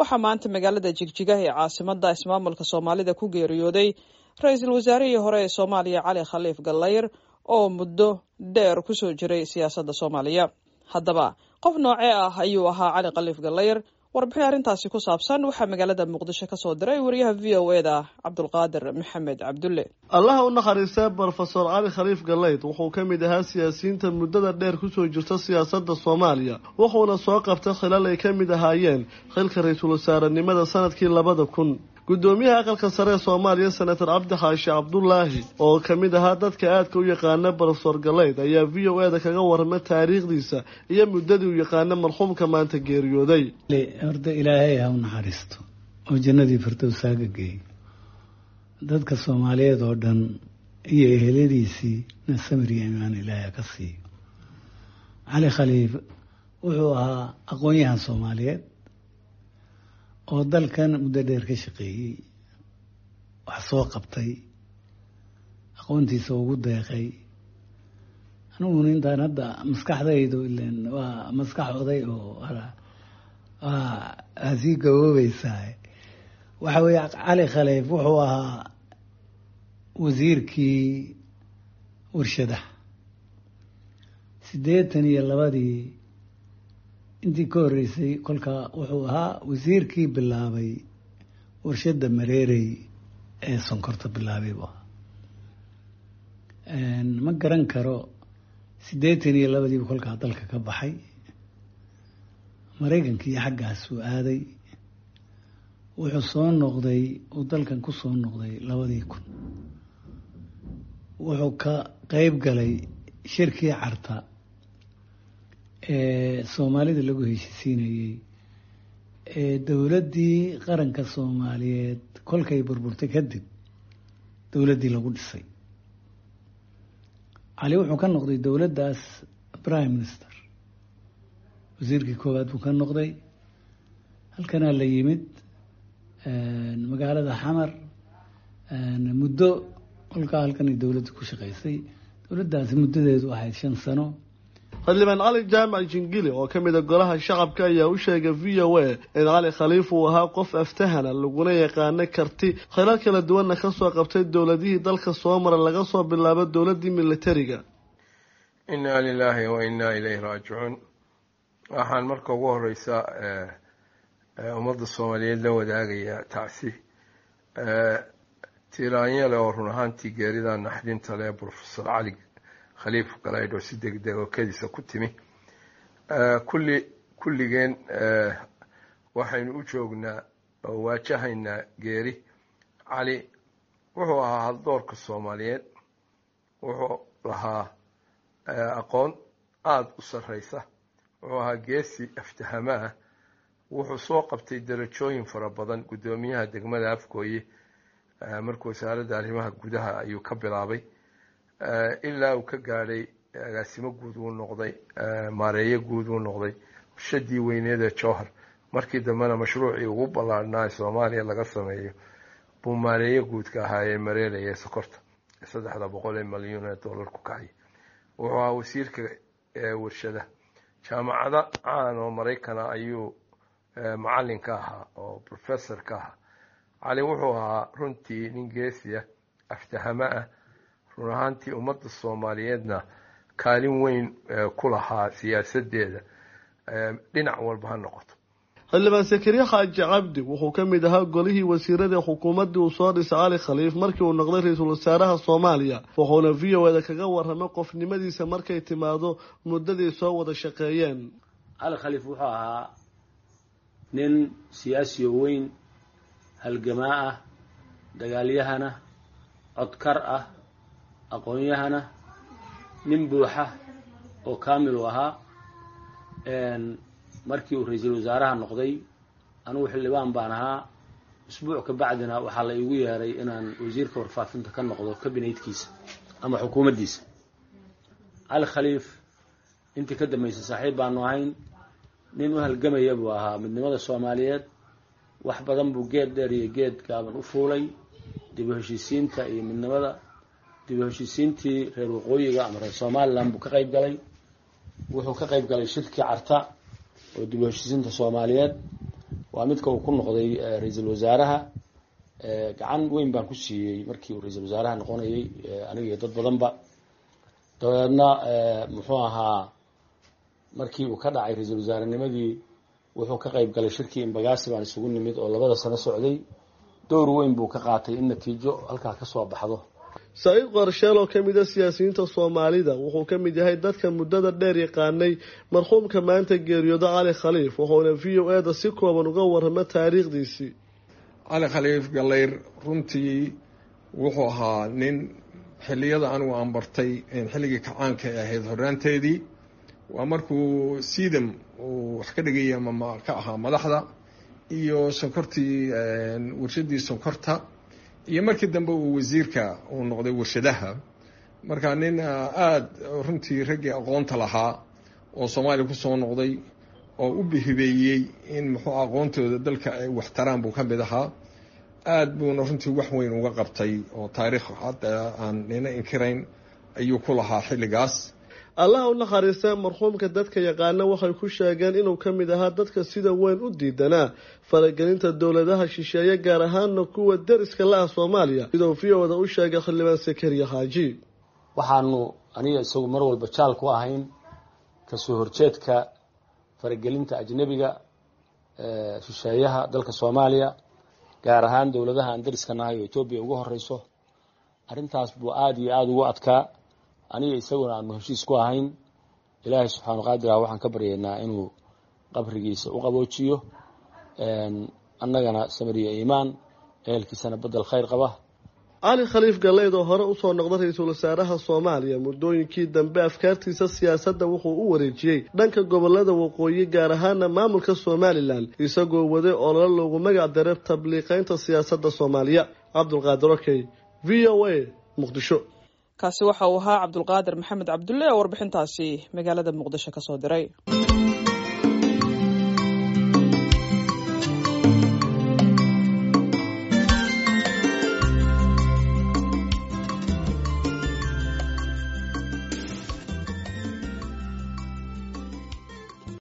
waxaa maanta magaalada jigjiga ee caasimada ismaamulka soomaalida ku geeriyooday ra-iisul wasaarihii hore ee soomaaliya cali khaliif gallayr oo muddo dheer kusoo jiray siyaasadda soomaaliya haddaba qof noocee ah ayuu ahaa cali khaliif gallayr warbixin arrintaasi ku saabsan waxaa magaalada muqdisho ka soo diray wariyaha v o e da cabdulqaadir maxamed cabdulle allaha u naxariistay brofesor cali khaliif galayd wuxuu ka mid ahaa siyaasiyiinta muddada dheer kusoo jirta siyaasadda soomaaliya wuxuuna soo qabtay khilal ay ka mid ahaayeen xilka ra-iisul wasaarenimada sanadkii labada kun guddoomiyaha aqalka sare ee soomaaliya senator cabdi xaashi cabdulaahi oo ka mid ahaa dadka aadka u yaqaana brofesor galayd ayaa v o e da kaga warramay taariikhdiisa iyo muddadii u yaqaana marxuumka maanta geeriyooday horta ilaahay ha u naxariisto oo jannadii firdowsaaga geey dadka soomaaliyeed oo dhan iyo eheladiisii na samir iyo imaan ilaahay ha ka siiyo cali khaliif wuxuu ahaa aqoon-yahan soomaaliyeed oo dalkan muddo dheer ka shaqeeyey wax soo qabtay aqoontiisa ugu deeqay aniguna intaan hadda maskaxdaydu ilen waa maskax oday oo waa sii gaboobeysaa waxa weeye cali khaliif wuxuu ahaa wasiirkii warshadaha siddeetan iyo labadii intii ka horreysay kolkaa wuxuu ahaa wasiirkii bilaabay warshadda mareerey ee sonkorta bilaabay buu ahaa ma garan karo siddeetan iyo labadiibu kolkaa dalka ka baxay maraykankii xaggaasuu aaday wuxuu soo noqday uu dalkan ku soo noqday labadii kun wuxuu ka qeyb galay shirkii carta ee soomaalida lagu heshisiinayey ee dowladdii qaranka soomaaliyeed kolkay burburtay kadib dowladdii lagu dhisay cali wuxuu ka noqday dowladdaas prime minister wasiirkii koowaad buu ka noqday halkanaa la yimid magaalada xamar muddo kolkaa halkanay dowladda ku shaqaysay dowladdaasi muddadeedu ahayd shan sano xildhibaan cali jaamac jingili oo ka mid a golaha shacabka ayaa u sheegay v o a in cali khaliif uu ahaa qof aftahana laguna yaqaano karti khilal kala duwanna ka soo qabtay dowladihii dalka soo mara laga soo bilaabo dowladdii militariga innaa lilaahi wa innaa ilayhi raajicuun waxaan marka ugu horeysa ummadda soomaaliyeed la wadaagayaa tacsi tiraanyale oo run ahaantii geerida naxdinta leh brofesor cali khaliif galaydh oo si degdeg oo kediisa ku timi kulli kulligeen waxaynu u joognaa oo waajahaynaa geeri cali wuxuu ahaa haldoorka soomaaliyeed wuxuu lahaa aqoon aada u sarreysa wuxuu ahaa geesi aftahama ah wuxuu soo qabtay darajooyin fara badan guddoomiyaha degmada afgooye markuu wasaaradda arrimaha gudaha ayuu ka bilaabay ilaa uu ka gaadhay agaasimo guud uu noqday maareeye guud uu noqday warshadii weyneed ee jowhar markii dambena mashruucii ugu ballaarhnaa ee soomaaliya laga sameeyo buu maareeye guudka ahaa ee mareelaya sokorta saddexda boqol ee milyuun ee dollar ku kacay wuxuu ahaa wasiirka warshada jaamacado caan oo maraykana ayuu macalin ka ahaa oo professor ka ahaa cali wuxuu ahaa runtii nin geesiya aftahamo ah run ahaantii ummadda soomaaliyeedna kaalin weyn ku lahaa siyaasadeeda dhinac walba ha noqoto xildhibaan sakariye xaaji cabdi wuxuu ka mid ahaa golihii wasiirada xukuumaddii uu soo dhisay cali khaliif markii uu noqday ra-iisul wasaaraha soomaaliya wuxuuna v o eda kaga warramay qofnimadiisa markay timaado muddadii soo wada shaqeeyeen cali khaliif wuxuu ahaa nin siyaasiyo weyn halgamaa ah dagaalyahana codkar ah aqoon-yahana nin buuxa oo kaamil u ahaa markii uu ra-iisul wasaaraha noqday anigu xildhibaan baan ahaa usbuuc ka bacdina waxaa la iigu yeeray inaan wasiirka warfaafinta ka noqdo kabinetkiisa ama xukuumaddiisa cali khaliif intii ka dambeysay saaxiib baanu ahayn nin u halgamaya buu ahaa midnimada soomaaliyeed wax badan buu geed dheer iyo geed gaaban u fuulay dib u heshiisiinta iyo midnimada dib u heshiisiintii reer waqooyiga ama reer somalilan buu ka qayb galay wuxuu ka qayb galay shirkii carta oo dib u heshiisiinta soomaaliyeed waa midka uu ku noqday ra-iisul wasaaraha gacan weyn baan ku siiyey markii uu ra-iisul wasaaraha noqonayay aniga iyo dad badanba dabeedna muxuu ahaa markii uu ka dhacay ra-iisul wasaarenimadii wuxuu ka qayb galay shirkii imbagaasi baan isugu nimid oo labada sano socday dowr weyn buu ka qaatay in natiijo halkaa ka soo baxdo saciid qorsheel oo ka mid a siyaasiyiinta soomaalida wuxuu ka mid yahay dadka muddada dheer yaqaanay marxuumka maanta geeriyooda cali khaliif wuxuuna v o e da si kooban uga warramo taariikhdiisii cali khaliif gallayr runtii wuxuu ahaa nin xilliyada anigu aan bartay xilligii kacaanka ay ahayd horraanteedii waa markuu siidam uu wax ka dhigaya ka ahaa madaxda iyo sonkortii warshadii sonkorta iyo markii dambe uu wasiirka uu noqday warshadaha marka nin aada runtii raggii aqoonta lahaa oo soomaaliya kusoo noqday oo u bihibeeyey in muxuu aqoontooda dalka ay waxtaraan buu ka mid ahaa aada buuna runtii wax weyn uga qabtay oo taariikh hadda aan nina inkirayn ayuu ku lahaa xilligaas allaha u naxariista marxuumka dadka yaqaana waxay ku sheegeen inuu ka mid ahaa dadka sida weyn u diidanaa faragelinta dowladaha shisheeye gaar ahaana kuwa deriska la ah soomaaliya siduu v o da u sheegay xildhibaan sakariya xaaji waxaanu aniga isagu mar walba jaal ku ahayn kasoo horjeedka faragelinta ajnebiga shisheeyaha dalka soomaaliya gaar ahaan dowladaha aan deriska nahay oo etoobiya ugu horeyso arrintaas buu aada iyo aada ugu adkaa aniga isaguna aanu heshiis ku ahayn ilaahay subxaanu qaadirah waxaan ka baryaynaa inuu qabrigiisa u qaboojiyo annagana samariya iimaan ehelkiisana bedel khayr qaba cali khaliif galleyd oo hore usoo noqday ra-iisul wasaaraha soomaaliya muddooyinkii dambe afkaartiisa siyaasadda wuxuu u wareejiyey dhanka gobolada waqooyi gaar ahaana maamulka somalilan isagoo waday ololo loogu magac daray tabliiqeynta siyaasadda soomaaliya cabdulqaadir okey v o a muqdisho kaasi waxa uu ahaa cabdulqaadir maxamed cabdulle oo warbixintaasi magaalada muqdisho ka soo diray